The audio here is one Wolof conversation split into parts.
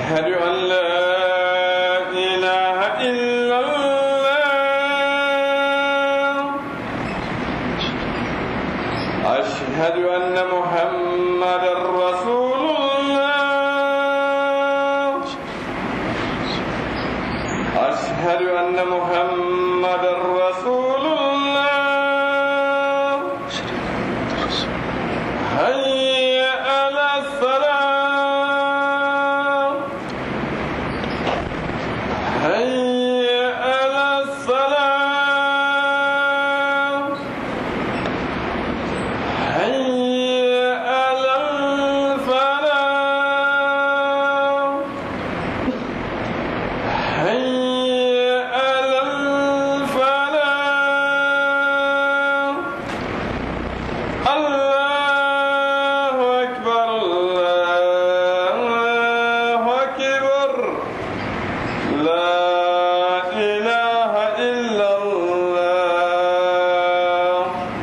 أشهد أن لا إله إلا الله أشهد أن محمدا رسول الله أشهد أن محمدا رسول الله هيا على الصلاة هيا على الصلاة هيا على الفلاح هيا على الفلاح الله أكبر الله أكبر لا إله إلا الله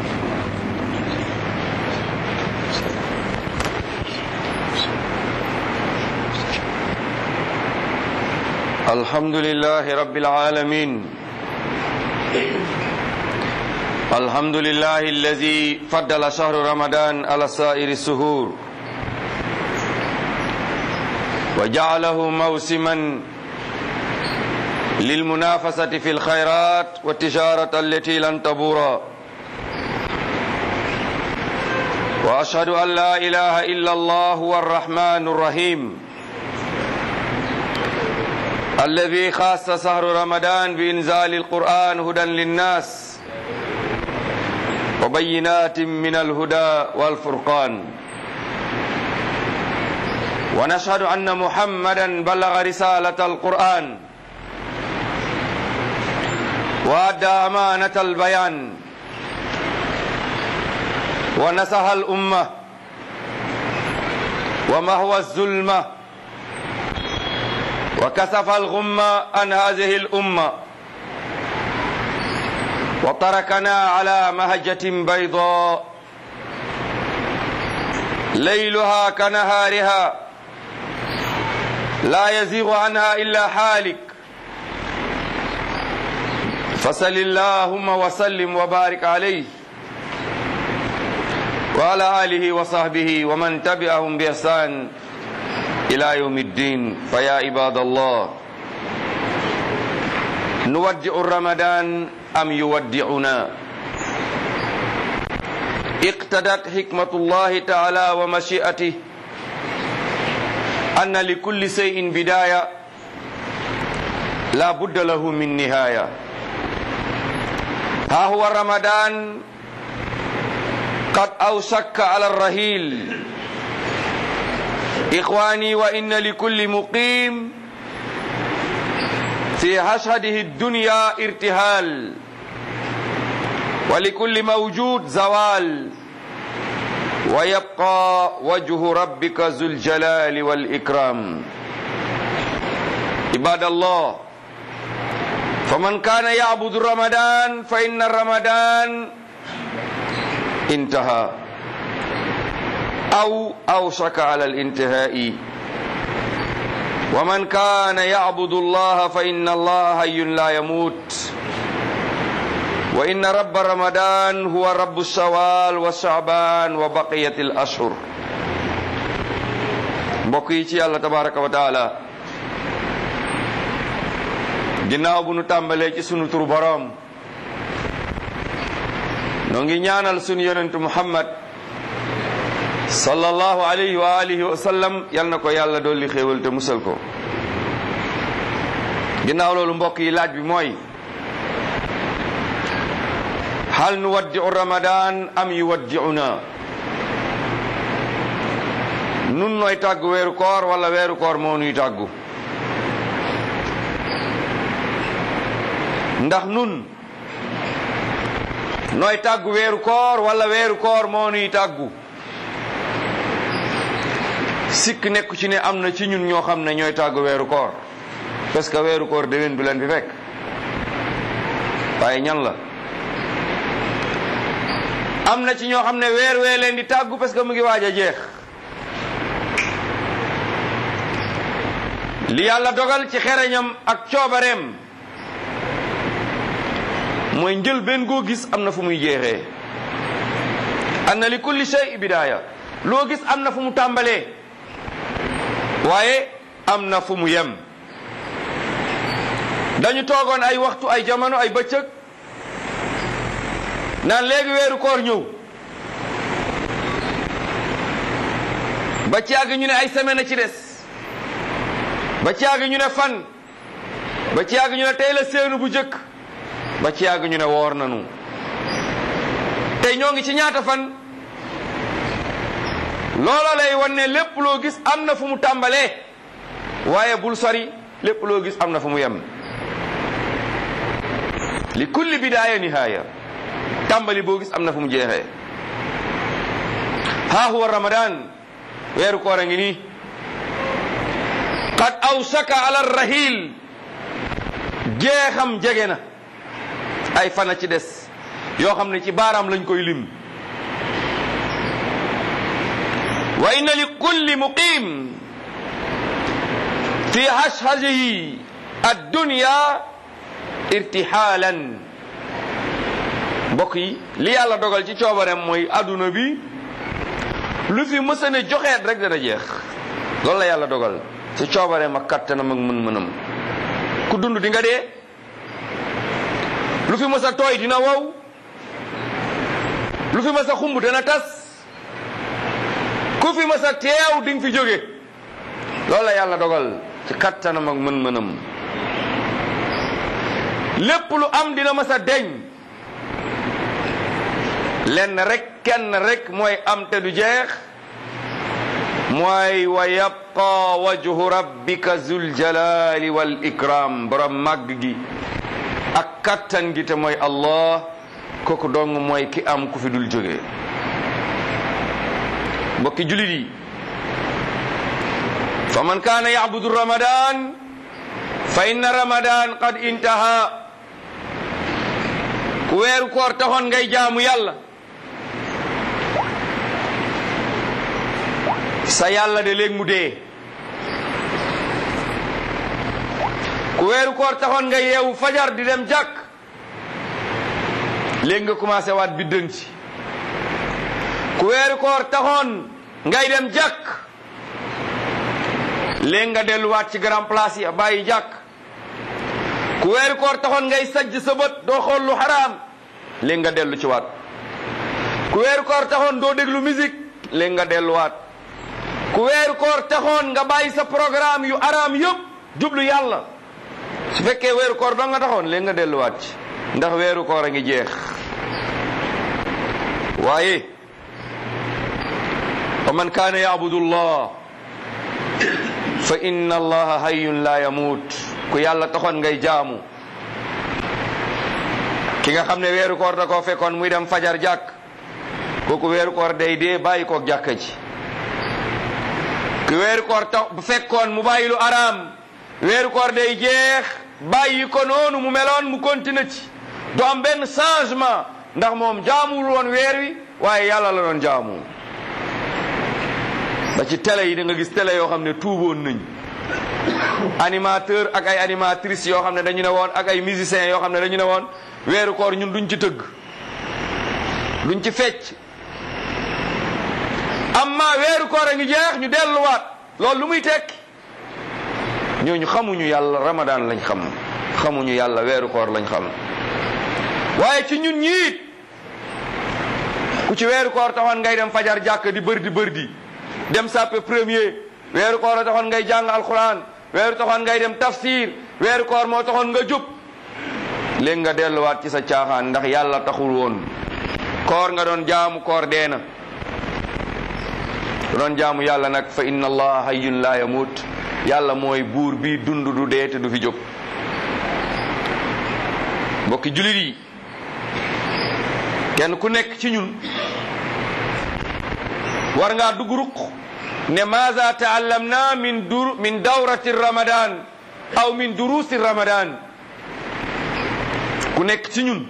الحمد لله رب العالمين الحمد لله الذي فضل شهر رمضان على سائر السهور وجعله موسما للمنافسة في الخيرات والتجارة التي لن تبورا وأشهد أن لا إله إلا الله هو الرحمن الرحيم الذي خاص شهر رمضان بإنزال القرآن هدى للناس وبينات من الهدى والفرقان ونشهد أن محمدا بلغ رسالة القرآن وأدى أمانة البيان ونصح الأمة ومهوى الظلمه وكسف الغم عن هذه الأمة وتركنا على مهجة بيضاء ليلها كنهارها لا يزيغ عنها إلا حالك فصل اللهم وسلم وبارك عليه وعلى آله وصحبه ومن تبعهم بإحسان إلى يوم الدين فيا عباد الله نودع رمضان أم يودعنا اقتدت حكمة الله تعالى ومشيئته أن لكل شيء بداية لا بد له من نهاية ها هو رمضان قد أوشك على الرهيل إخواني وإن لكل مقيم في هشهده الدنيا ارتهال ولكل موجود زوال ويبقى وجه ربك ذو الجلال والإكرام عباد الله فمن كان يعبد رمضان فإن رمضان انتهى أو أوشك على الانتهاء ومن كان يعبد الله فإن الله حي لا يموت وإن رب رمضان هو رب الشوال والشعبان وبقية الأشهر mbokk yi ci yàlla tabaraka wa taala ginnaaw bu nu tàmbalee ci sunu turu boroom noo ngi ñaanal sunu yonentu muhammad sallallahu alayhi wa alihi wa sallam yal na ko yàlla dolli xéewal te musal ko ginnaaw loolu mbokk yi laaj bi mooy hal nu waddi'u ramadan am yuwaddi'una nun nooy tàggu weeru koor wala weeru koor moo nuy tàggu ndax nun nooy tàggu weeru koor wala weeru koor moo nuy tàggu sikk nekku ci ne am na ci ñun ñoo xam ne ñooy tàggu weeru koor parce que weeru koor déwén du leen fi fekk waaye ñan la am na ci ñoo xam ne weer wee leen di tàggu parce que mu ngi waaj a jeex li yàlla dogal ci xereñam ak coobareem mooy njël benn goo gis am na fu muy jeexee anna li kulli shay bidaaya loo gis am na fu mu tàmbalee waaye am na fu mu yem dañu toogoon ay waxtu ay jamono ay bëccëg naan léegi weeru koor ñëw ba ci yàgg ñu ne ay semaine a ci des ba ci yàgg ñu ne fan ba ci yàgg ñu ne tey la seenu bu jëkk ba ci yàgg ñu ne woor nanu tey ñoo ngi ci ñaata fan loola lay wan ne lépp loo gis am na fu mu tàmbalee waaye bul sori lépp loo gis am na fu mu yem li kulli bidaaya nihaaya tàmbali boo gis am na fu mu jeexee haa huwa ramadan weeru koor a ngi nii qad awsaka ala rahil jeexam jege na ay fana ci des yoo xam ne ci baaraam lañ koy lim wa inna li kulli muqim fi hashhajihi addunya irtihaalan mbokk yi li yàlla dogal ci coobareem mooy adduna bi lu fi mësa ne joxeet rek dana jeex loolu la yàlla dogal ci coobareem ak kattanam ak mën-mënam ku dund di nga dee lu fi mësa tooy dina wow lu fi mësa xumb dana tas ku fi mësa teew di nga fi jóge loolu la yàlla dogal ci kattanam ak mën-mënam lépp lu am dina mësa deñ lenn rek kenn rek mooy am te du jeex mooy wa yabqa wajhu rabbika zul jalali wal ikram borom màgg gi ak kattan gi te mooy allah kooku dong mooy ki am ku fi dul jóge mbokki julit yi fa man kaana yacbudu ramadan fa inna ramadan qad intaha ku weeru koor taxoon ngay jaamu yàlla sa yàlla de léegi mu dee ku weeru koor taxoon nga yeewu fajar di dem jàkk léegi nga commencé waat biddanti ku weeru koor taxoon ngay dem jàkk léegi nga delluwaat ci grand place yi bàyyi jàkk ku weeru koor taxoon ngay sajj sa bët doo xool lu xaraam léegi nga dellu ci waat ku weeru koor taxoon doo déglu musique léegi nga delluwaat ku weeru koor taxoon nga bàyyi sa programme yu araam yëpp jublu yàlla su fekkee weeru koor ba nga taxoon léegi nga delluwaat ci ndax weeru koor a ngi jeex waaye wa man kaana yaabudu allah fa inna allaha hayyun la yamut ku yàlla taxoon ngay jaamu ki nga xam ne weeru koor da koo fekkoon muy dem fajar jàkk kooku weeru koor day dee bàyyi koog jàkka ji ku weeru koor tax bu fekkoon mu bàyyi lu araam weeru koor day jeex bàyyi ko noonu mu meloon mu continue ci du am benn changement ndax moom jaamuwul woon weer wi waaye yàlla la doon jaamu ba ci télé yi da nga gis télé yoo xam ne tuuboon nañ animateur ak ay animatrices yoo xam ne dañu ne woon ak ay musiciens yoo xam ne dañu ne woon weeru koor ñun duñ ci tëgg duñ ci fecc amma weeru koor a ngi jeex ñu delluwaat loolu lu muy tekki ñooñu xamuñu yàlla ramadan lañ xam xamuñu yàlla weeru koor lañ xam waaye ci ñun ñiit ku ci weeru koor taxoon ngay dem fajar jàkk di bërdi bërdi dem sàppe premier weeru koor a taxoon ngay jàng alquran weeru taxoon ngay dem tafsir weeru koor moo taxoon nga jub léegi nga delluwaat ci sa caaxaan ndax yàlla taxul woon koor nga doon jaamu koor dee na doon jaamu yàlla nag fa inna allaha hayyun la yamut yàlla mooy buur bi dund du dee te du fi jóg mbokki julit yi kenn ku nekk ci ñun war ngaa dugg ruq ne maza taallamna min dur min dawrati ramadan aw min durusi ramadan ku nekk ci ñun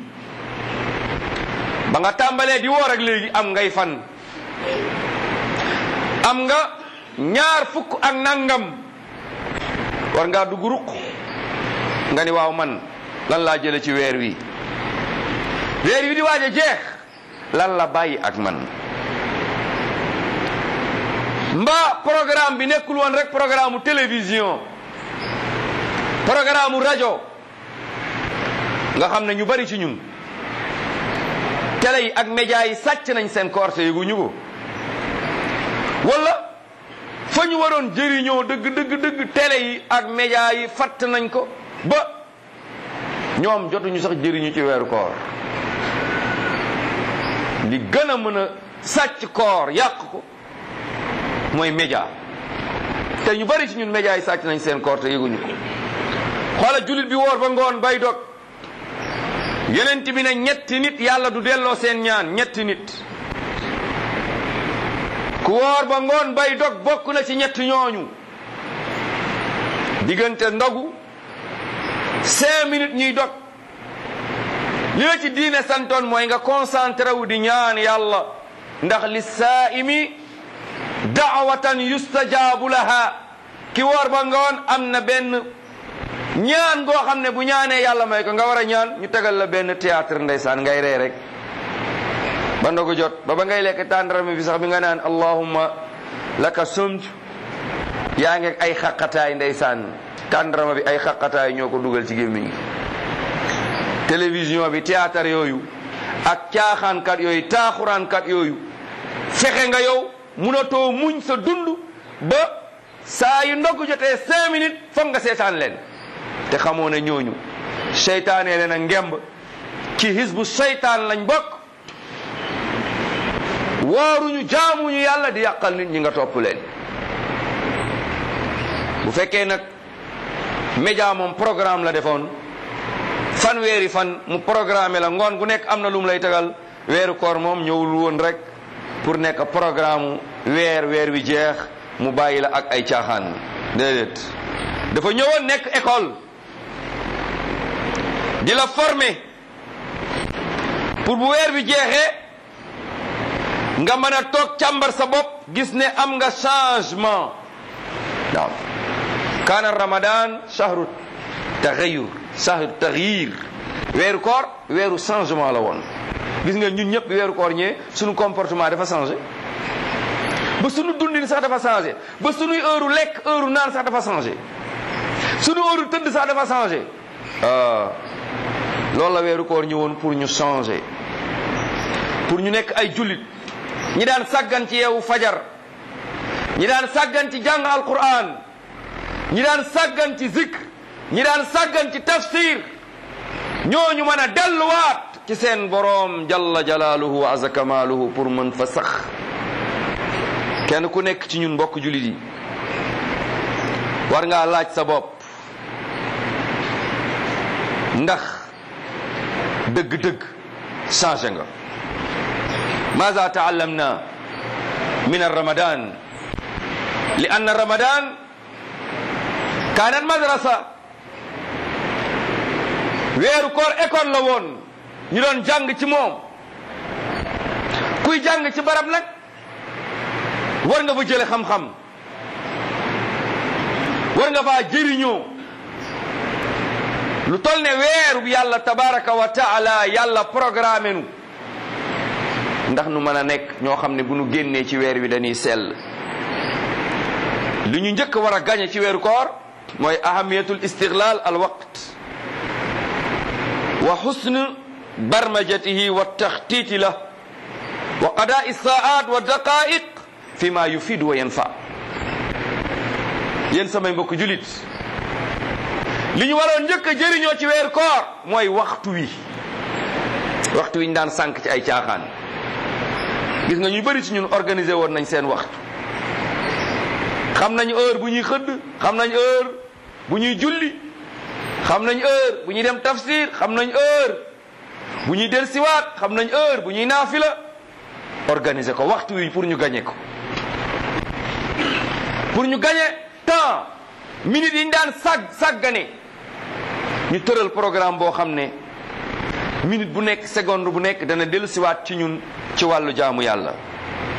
ba nga tàmbalee di woor ak léegi am ngay fan am nga ñaar fukk ak nangam war ngaa dugg ruq nga ni waaw man lan laa jële ci weer wi weer wi di waaj a jeex lan la bàyyi ak man mbaa programme bi nekkul woon rek programme mu télévision programme mu rajo nga xam ne ñu bari ci ñun télé yi ak média yi sàcc nañ seen korte yëguñu ko wala fa ñu waroon jëriñoo dëgg dëgg dëgg télé yi ak média yi fatt nañ ko ba ñoom jotuñu sax jëriñu ci weeru koor li gën a mën a sàcc koor yàq ko mooy média te ñu bari ci ñun média yi sàcc nañ seen koor te yëguñu ko xoola jullit bi woor ba ngoon bay dog yonent bi ne ñetti nit yàlla du delloo seen ñaan ñetti nit ku woor ba ngoon bay dog bokk na ci ñetti ñooñu diggante ndogu cinq minutes ñuy dog li la ci diine santoon mooy nga concentré wu di ñaan yàlla ndax li saaimi daawatan yustajaabu laha ki woor ba ngoon am na benn ñaan goo xam ne bu ñaanee yàlla may ko nga war a ñaan ñu tegal la benn théâtre ndeysaan ngay ree rek ba ndogu jot ba ba ngay lekk tàndarami bi sax bi nga naan allahumma laka sumt yaa ngi ay xaqataay ndeysaan tàndarama bi ay xaqataay ñoo ko dugal ci gémmiñ gi télévision bi théâtre yooyu ak caaxaankat yooyu taaxuraankat yooyu fexe nga yow munatoo muñ sa dund ba saa yu ndog jotee cinq minutes foog nga seetaan leen te xamoo ne ñooñu seytaane leen a ngemb ci hisbu seytaan lañ bokk wooruñu jaamuñu yàlla di yàqal nit ñi nga topp leen bu fekkee nag média moom programme la defoon fanweeri fan mu programme la ngoon gu nekk am na lu mu lay tegal weeru koor moom ñëwul woon rek pour nekk programme weer weer wi jeex mu bàyyi la ak ay caaxaan déedéet dafa ñëwoon nekk école di la former pour bu weer bi jeexee nga mën a toog càmbar sa bopp gis ne am nga changement waaw kaana ramadan shahru taxayur shahru taxyir weeru koor weeru changement la woon gis nga ñun ñëpp weeru koor ñee suñu comportement dafa changé ba suñu dundin sax dafa changé ba suñuy heure lekk heure naan sax dafa changé suñu heure tëdd sax dafa changé loolu la weeru koor ñëwoon pour ñu changer pour ñu nekk ay jullit ñi daan sàggan ci yeewu fajar ñi daan sàggan ci jàng alquran ñi daan sàggan ci zikr ñi daan sàggan ci tafsir ñooñu mën a delluwaat ci seen boroom jalla jalaaluhu wa azza kamaaluhu pour mën fa sax kenn ku nekk ci ñun mbokk jullit yi war ngaa laaj sa bopp ndax dëgg-dëgg changé nga maza taallamna min arramadan li anna ramadan kaanat madrasa weeru koor école la woon ñu doon jàng ci moom kuy jàng ci barab nag war nga fa jële xam-xam war nga faa jëriñoo lu tol ne weeru bi yàlla tabaraka wa taala yàlla programme nu ndax nu mën a nekk ñoo xam ne bu nu génnee ci weer wi dañuy sell li ñu njëkk war a gañe ci weeru koor mooy ahamiyatul istiglal al waqt wa xusn barmajatihi wa taxtiti la wa qadaai saat wa daqaiq fi ma yufidu wa yanfa yéen samay mbokk julit li ñu waroon njëkk a jëriñoo ci weeru koor mooy waxtu wi waxtu wi ñu daan sànq ci ay caaxaan gis nga ñu bëri ci ñun organisé woon nañ seen waxtu xam nañ heure bu ñuy xëdd xam nañ heure bu ñuy julli xam nañ heure bu ñuy dem tafsir xam nañ heure bu ñuy delsiwaat xam nañ heure bu ñuy naafila organiser ko waxtu wi pour ñu gagné ko pour ñu gagné temps minutes yi ñu daan sàgg sàggane ñu tëral programme boo xam ne minute bu nekk seconde bu nekk dana dellusiwaat ci ñun ci wàllu jaamu yàlla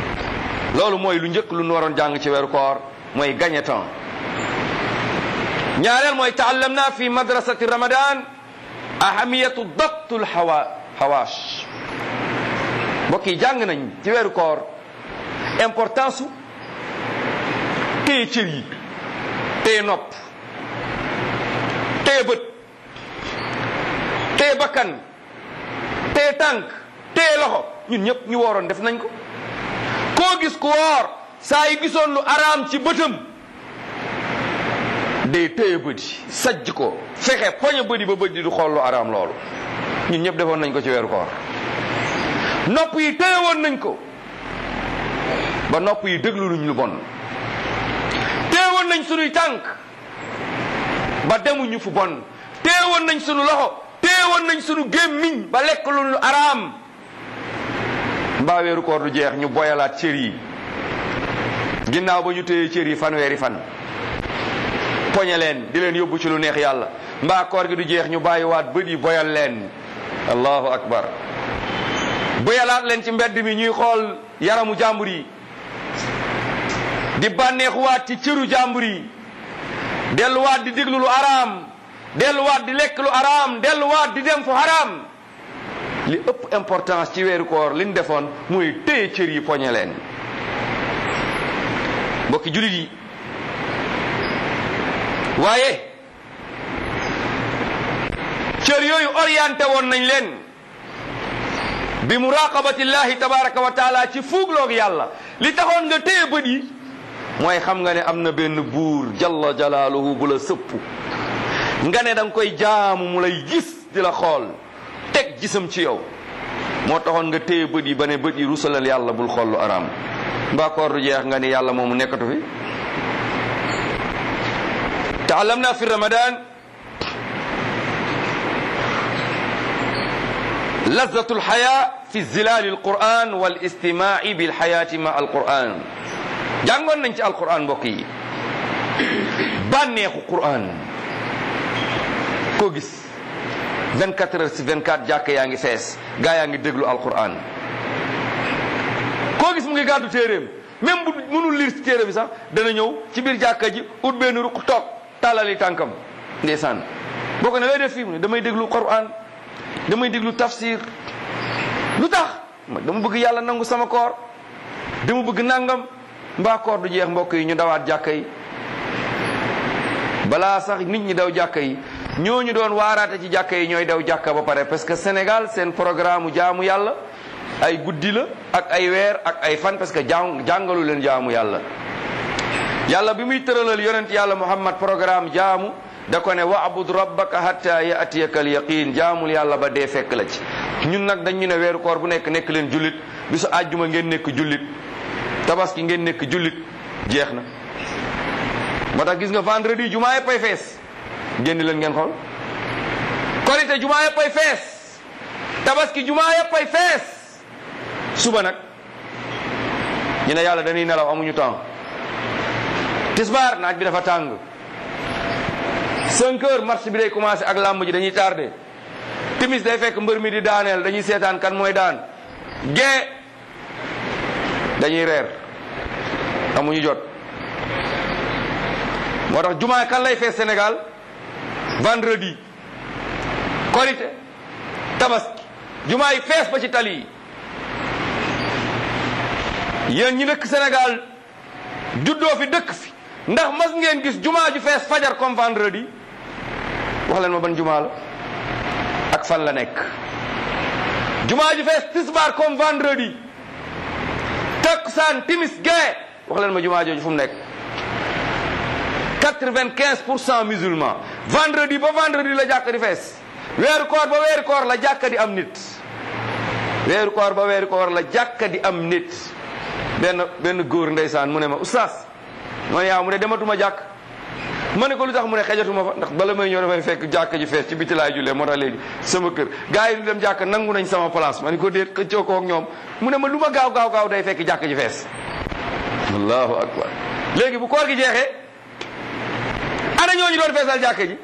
loolu mooy lu njëkk lu nu waroon jàng ci weeru koor mooy gagné temps ñaareel mooy taallamna fi madrasati ramadan ahamiyatu dabtul hawa hawaas mbokk yi jàng nañ ci weeru koor importance su téye cër yi téye nopp téye bët téye bakkan téye tànk téye loxo ñun ñëpp ñu wooroon def nañ ko koo gis ku woor saa yi gisoon lu araam ci bëtam day téye bët yi sajj ko fexe poñe bët yi ba bët yi du xool lu araam loolu ñun ñëpp defoon nañ ko ci weeru koor nopp yi téye woon nañ ko ba nopp yi déglu luñ lu bon téye woon nañ sunuy tànk ba demuñu fu bon téye woon nañ sunu loxo téye woon nañ sunu gémmiñ ba lekk lu lu araam mbaa weeru koor du jeex ñu boyalaat cër yi ginnaaw ba ñu téye cër yi fanweeri fan poñe leen di leen yóbbu ci lu neex yàlla mbaa koor gi du jeex ñu bàyyiwaat bët yi boyal leen allahu akbar boyalaat leen ci mbedd mi ñuy xool yaramu jàmbur yi di bànneexuwaat ci cëru jàmbur yi delluwaat di déglu lu araam delluwaat di lekk lu araam delluwaat di dem fu araam li ëpp importance ci weeru koor li ñu defoon muy téye cër yi poñe leen mbokki julit yi waaye cër yooyu orienté woon nañ leen bi muraqabati llahi tabaraka wa taala ci fuugloog yàlla li taxoon nga téye bët yi mooy xam nga ne am na benn buur jalla jalaaluhu bu la sëpp nga ne da nga koy jaamu mu lay gis di la xool teg gisam ci yow moo taxoon nga téye bët yi ba ne bët yi rusalal yàlla bul xool lu araam mbaa koor du jeex nga ni yàlla moomu nekkatu fi taallamna fi ramadan lazatu lxaya fi zilali alquran wal istimai bilxayati ma alquran jàngoon nañ ci alquran mbokk yi bànneexu quran koo gis 24 heures si 24 jàkk yaa ngi fees gaa yaa ngi déglu alquran koo gis mu ngi gàddu téeréem même bu mënul lire ci téere bi sax dana ñëw ci biir jàkka ji ut benn ruq toog tàllali tànkam ndeysaan boo ko ne lay def fii mu ne damay déglu quran damay déglu tafsir lu tax dama bëgg yàlla nangu sama koor dama bëgg nangam mbaa koor du jeex mbokk yi ñu dawaat jàkka yi balaa sax nit ñi daw jàkka yi ñooñu doon waaraate ci jàkka yi ñooy daw jàkka ba pare parce que Sénégal seen programme jaamu yàlla ay guddi la ak ay weer ak ay fan parce que jàng jàngalu leen jaamu yàlla yàlla bi muy tëralal yonent yàlla Muhammad programme jaamu da ko ne wa'bud rabbaka hatta ya'tiyaka al yaqin jaamul yàlla ba dee fekk la ci ñun nag dañ ñu ne weeru koor bu nekk nekk leen jullit bisu àjjuma ngeen nekk jullit tabaski ngeen nekk jullit jeex na moo tax gis nga vendredi jumaa yëpp ay fees génn leen ngeen xool korite jumaa yëpp ay fees tabaski jumaa yëpp ay fees suba nag ñu ne yàlla dañuy nelaw amuñu temps tisbaar naaj bi dafa tàng 5 heures marché bi day commencé ak làmb ji dañuy tardé timis day fekk mbër mi di daaneel dañuy seetaan kan mooy daan gee dañuy reer amuñu jot moo tax jumaa kan lay fees Sénégal vendredi korite tabaski jumaa yi fees ba ci tali yi yéen ñi dëkk Sénégal juddoo fi dëkk fi ndax mas ngeen gis jumaa ju fees fajar comme vendredi wax leen ma ban jumaa la ak fan la nekk jumaa ju fees tisbaar comme vendredi takkusaan timis gee wax leen ma jumaa jooju fu mu nekk quatre-vingt-quinze pour cent musulman vendredi ba vendredi la jàkka di fees weeru koor ba weeru koor la jàkka di am nit weeru koor ba weeru koor la jàkka di am nit benn benn góor ndeysaan mu ne ma oustaz ma ne yaa mu ne dematuma jàkk ma ne ko lu tax mu ne xejatuma fa ndax bala may ñëw dafay fekk jàkk ji fees ci biti laay jullee moo tax léegi sama kër gars yi du dem jàkk nangu nañ sama place ma ne ko déet xëccoo ko ak ñoom mu ne ma lu ma gaaw gaaw gaaw day fekk jàkk ji fees allahu akbar léegi bu koor gi jeexee ana ñooñu doon feesal jàkk ji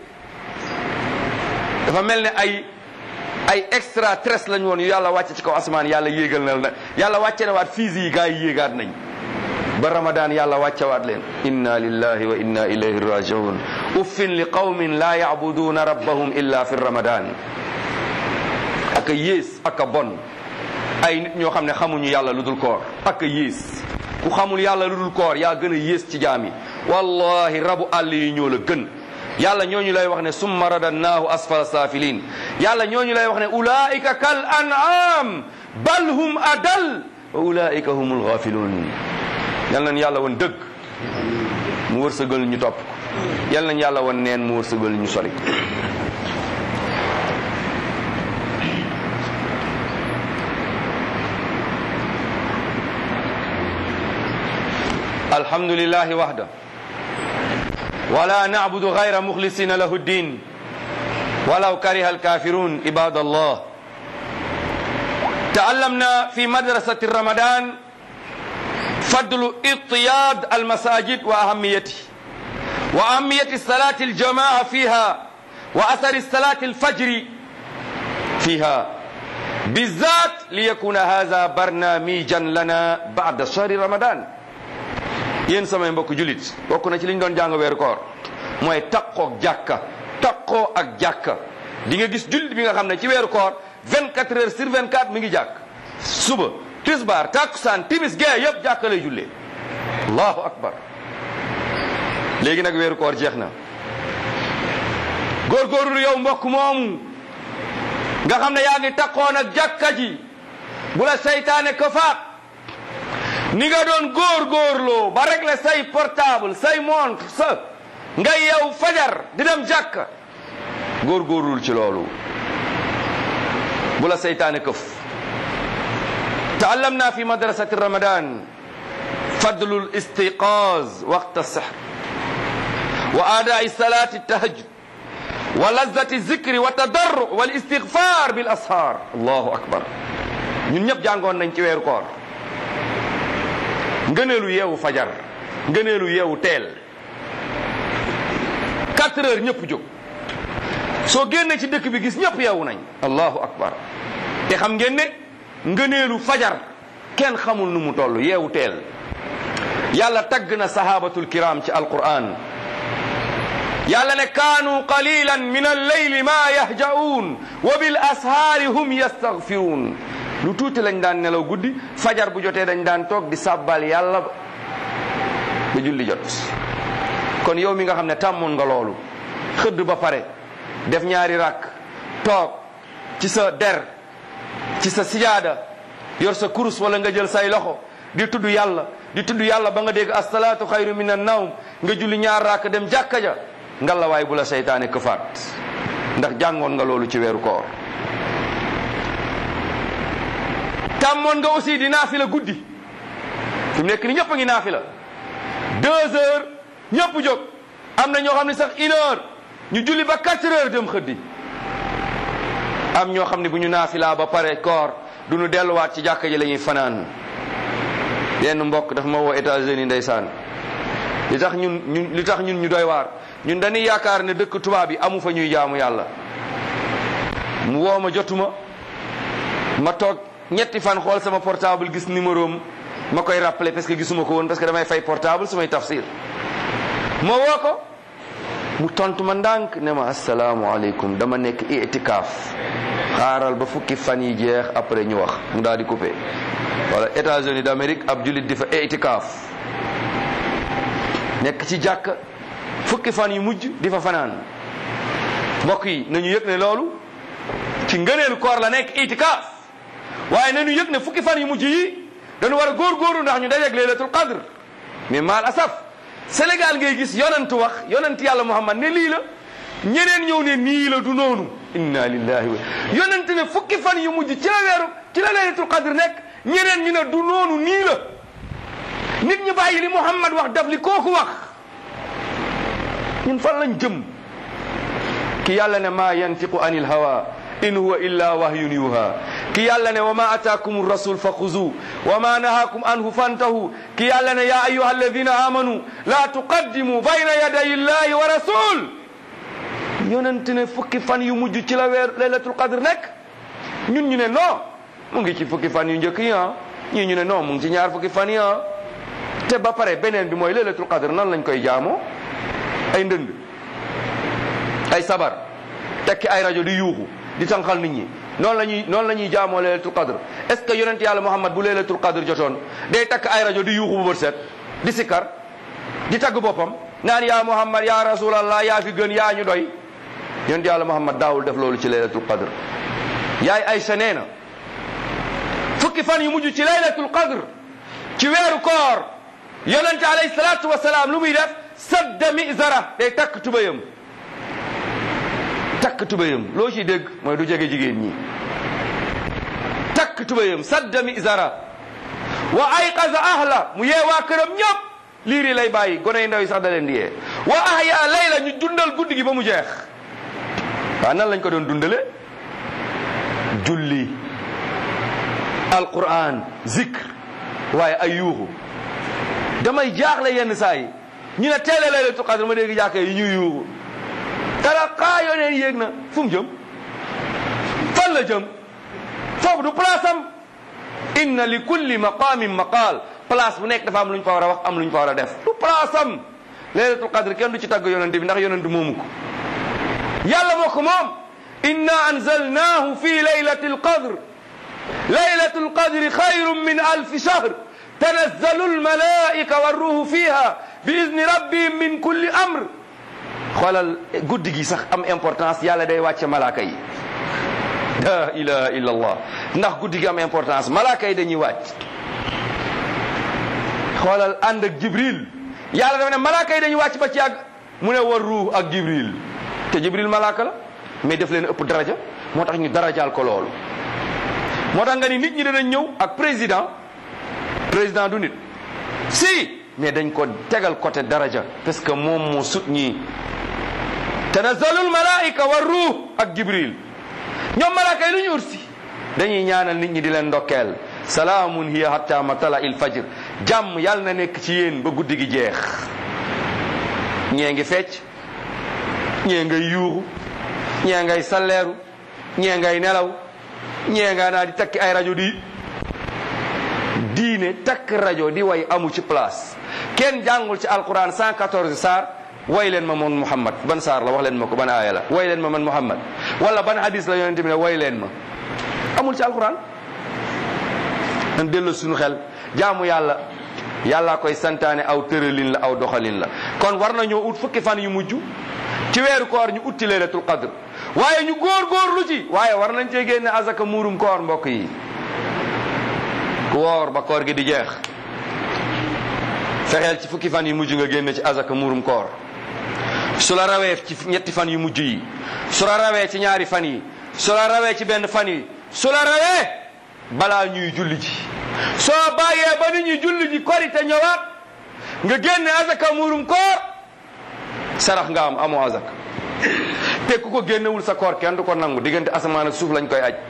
dafa mel ne ay ay extra stress lañ woon yu yàlla wàcce ci kaw asamaan yàlla yéegal na la yàlla wàcce na waat fiis yi gars yi yéegaat nañ ba ramadan yàlla wàccawaat leen inna lillahi wa inna ilayhi rajiun uffin li qawmin la yacbuduuna rabbahum illa fi ramadan ak a yées ak a bon ay nit ñoo xam ne xamuñu yàlla lu dul koor ak a yées ku xamul yàlla lu dul koor yaa gën a yées ci jaam yi wallahi rabu àll yi ñoo la gën yàlla ñooñu lay wax ne summa radannaahu asfala saafilin yàlla ñooñu lay wax ne ulaika kal an'am bal hum adal wa ulaika humul ghafiluun yal nañ yàlla woon dëgg mu wërsëgal ñu topp ko yal nañ yàlla woon neen mu wërsëgal ñu sori alhamdulillahi wahda wala na'budu ghayra mukhlisina lahu ddin walaw kariha alkafirun ibadallah تعلمنا في مدرسة رمضان فضل اطياد المساجد وأهميته وأهمية الصلاة الجماعة فيها وأثر الصلاة الفجر فيها بالذات ليكون هذا برنامجا لنا بعد شهر رمضان yéen samay mbokk julit bokk na ci li ñu doon jàng weeru koor mooy taqoo ak jàkka taqoo ak jàkka di nga gis julit bi nga xam ne ci weeru koor 24 heures sur 24 mi ngi jàkk suba tisbaar takkusaan timis gee yëpp jàkka lay jullee allahu akbar léegi nag weeru koor jeex na góorgóorlu yow mbokk moomu nga xam ne yaa ngi takkoon ak jàkka ji bu la seytaane ko faat ni nga doon góorgóorloo ba régler say portable say montre sa nga yow fajar di dem jàkka góorgóorlul ci loolu bu la seytaane këf taallamna fi madrasati ramadan fadlu listiqaz waqta sihr wa aadaai salati tahajjud wa lazati zikri wa tadarru wal istigfar bil ashar allahu akbar ñun ñëpp jàngoon nañ ci weeru koor ngëneelu yeewu fajar ngëneelu yeewu teel quatre heures ñëpp jóg soo génnee ci dëkk bi gis ñëpp yeewu nañ allahu akbar te xam ngeen ne ngëneelu fajar kenn xamul nu mu toll yeewu teel yàlla tagg na sahabatul kiram ci alquran yàlla ne kaanu qalilan min alleyli ma yahja'uun wa bil ashaari hum yastaghfiruun lu tuuti lañ daan nelaw guddi fajar bu jotee dañ daan toog di sàbbal yàlla ba julli jot kon yow mi nga xam ne tàmmoon nga loolu xëdd ba pare def ñaari rakk toog ci sa der ci sa sijaada yor sa kurus wala nga jël say loxo di tudd yàlla di tudd yàlla ba nga dégg asalaatu xayru min an nawm nga julli ñaar rakk dem jàkka ja ngalla waay bu la seytaane këfaat ndax jàngoon nga loolu ci weeru koor tàmmoon nga aussi di naafila guddi fi mu nekk ni ñëpp a ngi naafila deux heures ñëpp jóg am na ñoo xam ne sax une heure ñu julli ba quatre heures dem xëddi am ñoo xam ne bu ñu naafilaa ba pare koor du ñu delluwaat ci jàkka ji la ñuy fanaan yenn mbokk dafa ma woo États-Unis ndeysaan li tax ñun ñun li tax ñun ñu doy waar ñun dañuy yaakaar ne dëkk tubaab yi amu fa ñuy jaamu yàlla mu woo ma jotuma ma toog ñetti fan xool sama portable gis numéro am ma koy rappeler parce que gisuma ko woon parce que damay fay portable sumay tafsir ma woo ko mu tontu ma ndànk ne ma asalaamaaleykum dama nekk itikaaf xaaral ba fukki fan yi jeex après ñu wax mu daal di coupé wala États-Unis d'Amérique ab jullit di fa itikaaf nekk ci jàkk fukki fan yu mujj di fa fanaan mbokk yi nañu yëg ne loolu ci ngëneelu koor la nekk itikaaf waaye nañu yëg ne fukki fan yu mujj yi dañu war a góorgóorlu ndax ñu dajeeg laylatul qadr mais maal asaf Sénégal ngay gis yonent wax yonent yàlla Muhammad ne lii la ñeneen ñëw ne nii la du noonu inna lillahi wa yonent ne fukki fan yu mujj ci la weeru ci la laylatul qadr nekk ñeneen ñu ne du noonu nii la nit ñi bàyyi li Muhammad wax daf li kooku wax ñun fan lañ jëm ki yàlla ne maa yantiqu anil hawa in huwa illa wahyun yuha ki yàlla ne wa ma ataakum rasul fa xuzu wa ma nahakum anhu fantahu ki yàlla ne ya ayuha alladina amanu la tuqaddimu bayna yaday illahi wa rasul yonent ne fukki fan yu mujj ci la weer laylatul qadr nekk ñun ñu ne non mu ngi ci fukki fan yu njëkk yi ah ñii ñu ne non mu ngi ci ñaar fukki fan yi ah te ba pare beneen bi mooy laylatul qadr nan lañ koy jaamoo ay ndënd ay sabar tekki ay rajo di yuuxu di tànqal nit ñi noonu la ñuy noonu la ñuy jaamoo laylatul qadr est ce que yonent yàlla muhammad bu laylatul qadr jotoon day takk ay rajo di yuuxu bu bët set di sikkar di tagg boppam naan yaa muhammad yaa rasulallah yaa fi gën yaa ñu doy yonent yàlla muhammad daawul def loolu ci laylatul qadr yaay Aysa nee na fukki fan yu mujj ci laylatul qadr ci weeru koor yonente alayhi salaatu wasalaam lu muy def sadda mizara day takk tubayam takk tubayam loo ciy dégg mooy du jege jigéen ñi takk tubayam sadda mizara wa ayqaza ahla mu yee waa këram ñëpp liir yi lay bàyyi gone yi ndaw yi sax da leen di yee wa ahya layla ñu dundal guddi gi ba mu jeex waaw nan lañ ko doon dundale julli alquran zikr waaye ay yuuxu damay jaaxle yenn saa yi ñu ne teele laylatul qadr ma dégg jàkka yi ñuy yuuxu tala xaa yoneen yéeg na fu mu jëm fan la jëm foofu du place am inna li kulli maqamin maqaal place bu nekk dafa am lu ñu fa war a wax am lu ñu fa war a def du place am laylatul qadr kenn du ci tagg yonente bi ndax yonente moomu ko yàlla moo ko moom inna anzalnahu fi laylati alqadr laylatu alqadri xayrun min alfi shahr tanazzalu almalaika warruhu fiha bi izni rabbihim min kulli amr xoolal guddi gi sax am importance yàlla day wàcce malaaka yi la ilaha illa allah ndax guddi gi am importance malaaka yi dañuy wàcc xoolal ànd ak jibril yàlla dafa ne malaaka yi dañuy wàcc ba ci yàgg mu ne war ruux ak jibril te jibril malaaka la mais def leen ëpp daraja moo tax ñu darajaal ko loolu moo tax nga ni nit ñi danañ ñëw ak président président du nit si mais dañ ko tegal côté daraja parce que moom moo sut ñii tanazzalul malaika wa ruux ak jibril ñoom malaaka yi lu ñu ursi dañuy ñaanal nit ñi di leen ndokkeel salaamun hiya hatta matala il fajr jàmm yàlla na nekk ci yéen ba guddi gi jeex ñee ngi fecc ñee ngay yuuxu ñee ngay salleeru ñee ngay nelaw ñee nga naa di takki ay rajo di diine takk rajo di way amu ci place kenn jàngul ci alquran 114 saar way leen ma man muhammad ban saar la wax leen ma ko ban aaya la way leen ma man muhammad wala ban hadis la yonente bi ne way leen ma amul ci alquran nan delloo suñu xel jaamu yàlla yàllaa koy santaane aw tëralin la aw doxalin la kon war nañoo ut fukki fan yu mujj ci weeru koor ñu utti laylatul qadr waaye ñu góor góorlu ci waaye war nañ cee génne azaka muurum koor mbokk yi ku woor ba koor gi di jeex fexeel ci fukki fan yu mujj nga génne ci azaka muurum koor su la rawee ci ñetti fan yu mujj yi su la rawee ci ñaari fan yi su la rawee ci benn fan yi su la rawee balaa ñuy julli ji soo bàyyee ba nit ñuy julli ji kori te ñëwaat nga génne azaka muurum koor sarax nga am amoo azaka te ku ko génnewul sa koor kenn du ko nangu diggante asamaan ak suuf lañ koy aj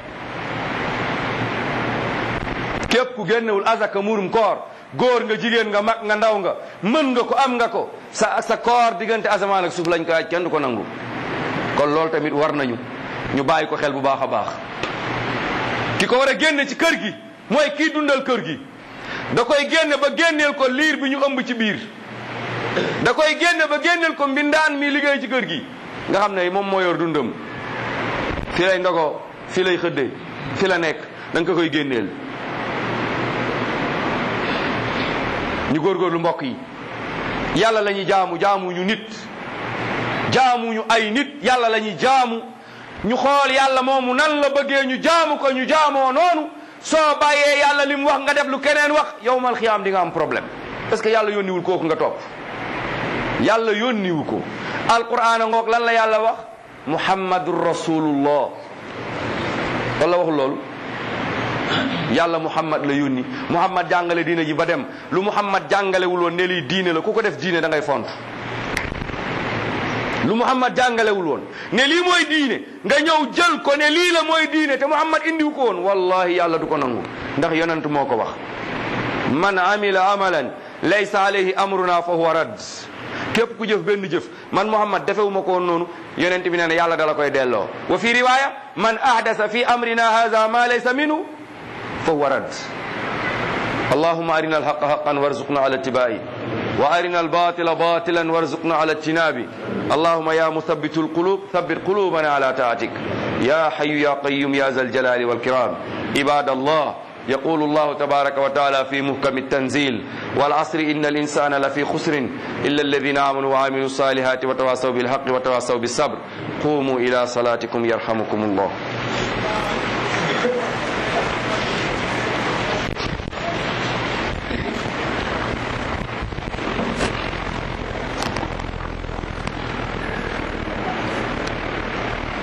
képp ku génnewul azaka muurum koor góor nga jigéen nga mag nga ndaw nga mën nga ko am nga ko sa sa koor diggante asamaan ak suuf lañ koy aj kenn du ko nangu kon loolu tamit war nañu ñu bàyyi ko xel bu baax a baax ki ko war a génne ci kër gi mooy kii dundal kër gi da koy génne ba génneel ko liir bi ñu ëmb ci biir da koy génne ba génneel ko mbindaan mi liggéey ci kër gi nga xam ne moom moo yor dundam fi lay ndogoo fi lay xëddee fi la nekk da nga ko koy génneel ñu góorgóorlu mbokk yi yàlla la ñuy jaamu jaamuñu nit jaamuñu ay nit yàlla la ñuy jaamu ñu xool yàlla moomu nan la bëggee ñu jaamu ko ñu jaamoo noonu soo bàyyee yàlla li mu wax nga def lu keneen wax yowmal xiyaam di nga am problème parce que yàlla yónniwul kooku nga topp yàlla yónniwu ko alquran a ngoog lan la yàlla wax muhammadur rasulullah wala waxul loolu yàlla muhammad la yónni muhammad jàngale diine ji ba dem lu muhammad jàngalewul woon ne lii diine la ku ko def diine da ngay font lu muhammad jàngalewul woon ne lii mooy diine nga ñëw jël ko ne lii la mooy diine te muhammad indiwu ko woon wallahi yàlla du ko nangu ndax yonent moo ko wax man amila amalan laysa alayhi amruna fa huwa rad képp ku jëf benn jëf man muhammad defewuma ko woon noonu yonent bi nee na yàlla dala koy delloo wa fi riwaya man ahdasa fi amrina hadha ma laysa minhu fa huwa rad اللهم أرنا الحق حقا وارزقنا على اتباعه وأرنا الباطل باطلا وارزقنا على اجتنابه اللهم يا مثبت القلوب ثبت قلوبنا على طاعتك يا حي يا قيوم يا ذا الجلال والكرام عباد الله يقول الله تبارك وتعالى في محكم التنزيل والعصر إن الإنسان لفي خسر إلا الذين آمنوا وعملوا الصالحات وتواصوا بالحق وتواصوا بالصبر قوموا إلى صلاتكم يرحمكم الله